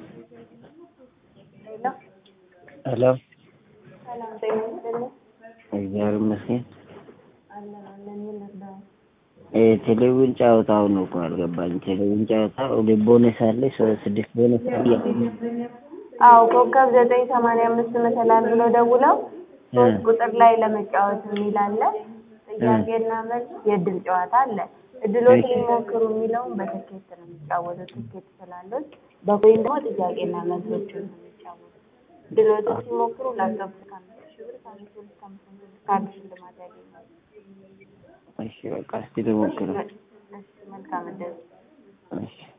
ሄሎ እግዚአብሔር ይመስገን። ቴሌቪዥን ጨዋታው ነው እኮ አልገባኝ። ቴሌቪዥን ጨዋታ ሁለት ቦነስ አለ፣ ስድስት ቦነስ አለ። አዎ ኮከብ ዘጠኝ ሰማንያ አምስት መሰላል ብለው ደውለው ሶስት ቁጥር ላይ ለመጫወት የሚል አለ። ጥያቄና መልስ የእድል ጨዋታ አለ። እድሎትን ይሞክሩ የሚለውን በትኬት ነው የሚጫወቱት። ትኬት ስላሉት በኮይን ደግሞ ጥያቄና መልሶችን ነው የሚጫወቱት። እድሎትን ሲሞክሩ ላፕቶፕ እስከ አምስት ሺህ ብር ከአምስት ብር እስከ አምስት መቶ ብር ካርድ ሽልማት ያገኛሉ። እሺ በቃ እስቲ ልሞክረው። እሺ መልካም እድል። እሺ